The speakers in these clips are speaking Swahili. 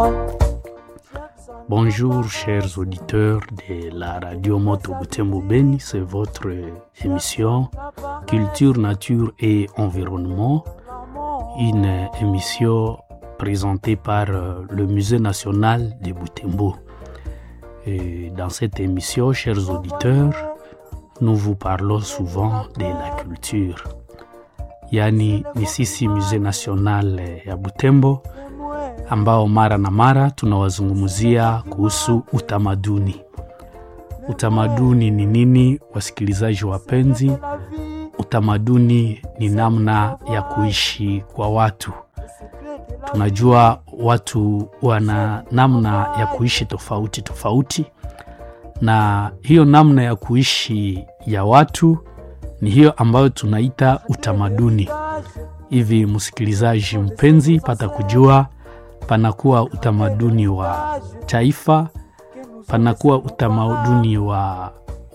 Bonjour chers auditeurs de la radio Moto Butembo Beni, c'est votre émission Culture, Nature et Environnement, une émission présentée par le Musée national de Butembo. Et dans cette émission, chers auditeurs, nous vous parlons souvent de la culture. Yaani ni sisi Musée national ya Butembo ambao mara na mara tunawazungumzia kuhusu utamaduni. Utamaduni ni nini, wasikilizaji wapenzi? Utamaduni ni namna ya kuishi kwa watu. Tunajua watu wana namna ya kuishi tofauti tofauti, na hiyo namna ya kuishi ya watu ni hiyo ambayo tunaita utamaduni. Hivi msikilizaji mpenzi, pata kujua panakuwa utamaduni wa taifa, panakuwa utamaduni wa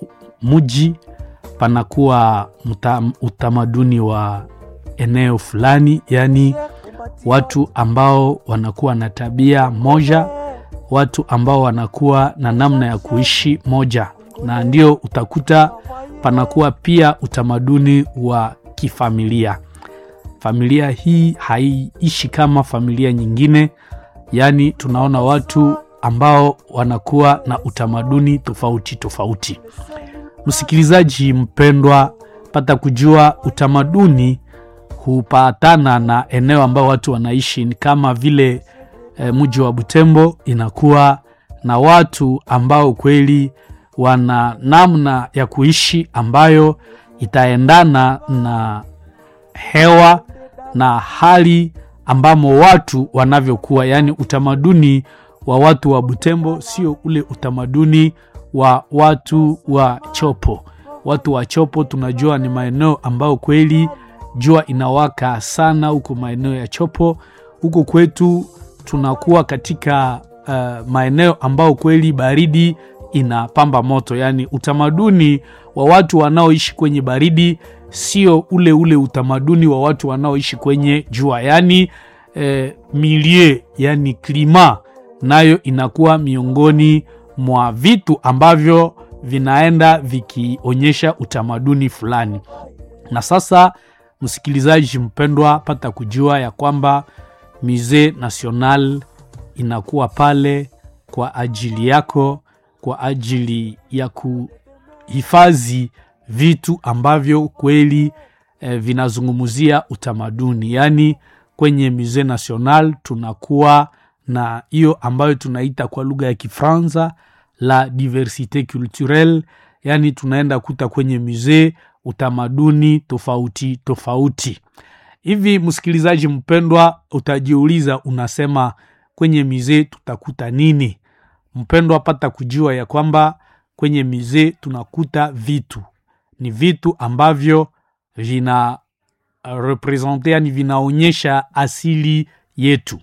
mji, panakuwa utamaduni wa eneo fulani, yaani watu ambao wanakuwa na tabia moja, watu ambao wanakuwa na namna ya kuishi moja, na ndio utakuta panakuwa pia utamaduni wa kifamilia. Familia hii haiishi kama familia nyingine, yaani tunaona watu ambao wanakuwa na utamaduni tofauti tofauti. Msikilizaji mpendwa, pata kujua utamaduni hupatana na eneo ambao watu wanaishi. Ni kama vile e, mji wa Butembo inakuwa na watu ambao kweli wana namna ya kuishi ambayo itaendana na hewa na hali ambamo watu wanavyokuwa, yaani utamaduni wa watu wa Butembo sio ule utamaduni wa watu wa Chopo. Watu wa Chopo tunajua ni maeneo ambayo kweli jua inawaka sana huko maeneo ya Chopo. Huko kwetu tunakuwa katika uh, maeneo ambayo kweli baridi inapamba moto, yaani utamaduni wa watu wanaoishi kwenye baridi sio ule ule utamaduni wa watu wanaoishi kwenye jua, yaani eh, milie, yani klima nayo inakuwa miongoni mwa vitu ambavyo vinaenda vikionyesha utamaduni fulani. Na sasa, msikilizaji mpendwa, pata kujua ya kwamba Musee National inakuwa pale kwa ajili yako, kwa ajili ya kuhifadhi vitu ambavyo kweli eh, vinazungumzia utamaduni. Yaani kwenye Musee National tunakuwa na hiyo ambayo tunaita kwa lugha ya Kifaransa la diversite culturelle, yaani tunaenda kuta kwenye musee utamaduni tofauti tofauti. Hivi msikilizaji mpendwa, utajiuliza unasema, kwenye musee tutakuta nini? Mpendwa, pata kujua ya kwamba kwenye musee tunakuta vitu ni vitu ambavyo vina represente, yani vinaonyesha asili yetu.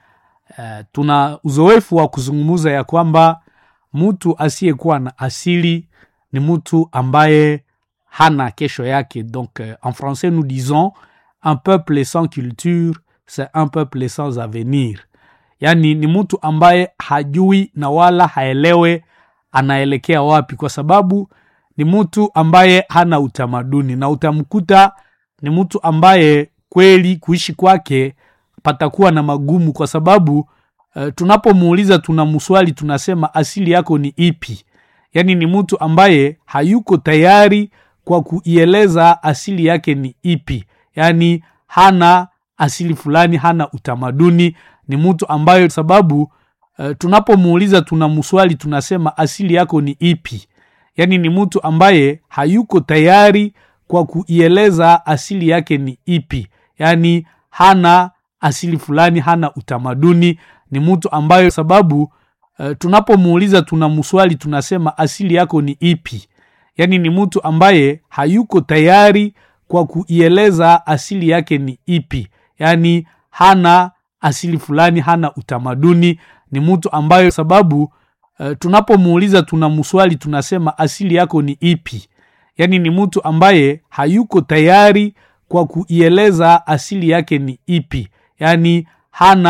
Uh, tuna uzoefu wa kuzungumza ya kwamba mtu asiyekuwa na asili ni mtu ambaye hana kesho yake. Donc uh, en français nous disons un peuple sans culture c'est un peuple sans avenir, yani ni mtu ambaye hajui na wala haelewe anaelekea wapi, kwa sababu ni mtu ambaye hana utamaduni, na utamkuta ni mtu ambaye kweli kuishi kwake patakuwa na magumu, kwa sababu uh, tunapomuuliza tuna mswali tunasema asili yako ni ipi? Yaani ni mtu ambaye hayuko tayari kwa kuieleza asili yake ni ipi, yaani hana asili fulani, hana utamaduni. Ni mtu ambaye sababu uh, tunapomuuliza tuna mswali tunasema asili yako ni ipi yaani ni mtu ambaye hayuko tayari kwa kuieleza asili yake ni ipi, yaani hana asili fulani, hana utamaduni. Ni mtu ambaye sababu uh, tunapomuuliza tuna mswali tunasema asili yako ni ipi, yaani ni mtu ambaye hayuko tayari kwa kuieleza asili yake ni ipi, yaani hana asili fulani, hana utamaduni. Ni mtu ambaye sababu Uh, tunapomuuliza tuna mswali tunasema asili yako ni ipi, yaani ni mtu ambaye hayuko tayari kwa kuieleza asili yake ni ipi, yaani hana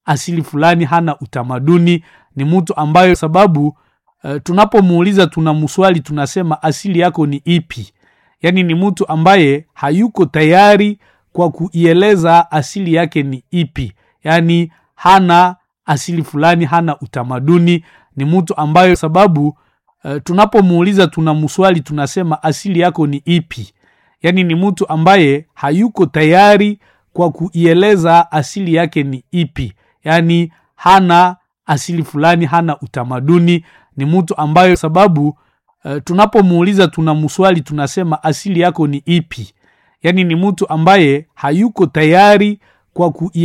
asili fulani hana utamaduni ni mtu ambayo sababu uh, tunapomuuliza tuna mswali tunasema asili yako ni ipi yaani ni mtu ambaye hayuko tayari kwa kuieleza asili yake ni ipi yaani hana asili fulani hana utamaduni ni mtu ambayo sababu uh, tunapomuuliza tuna mswali tunasema asili yako ni ipi yaani ni mtu ambaye hayuko tayari kwa kuieleza asili yake ni ipi yaani hana asili fulani hana utamaduni ni mtu ambayo sababu uh, tunapomuuliza tuna mswali tunasema asili yako ni ipi yaani ni mtu ambaye hayuko tayari kwa kui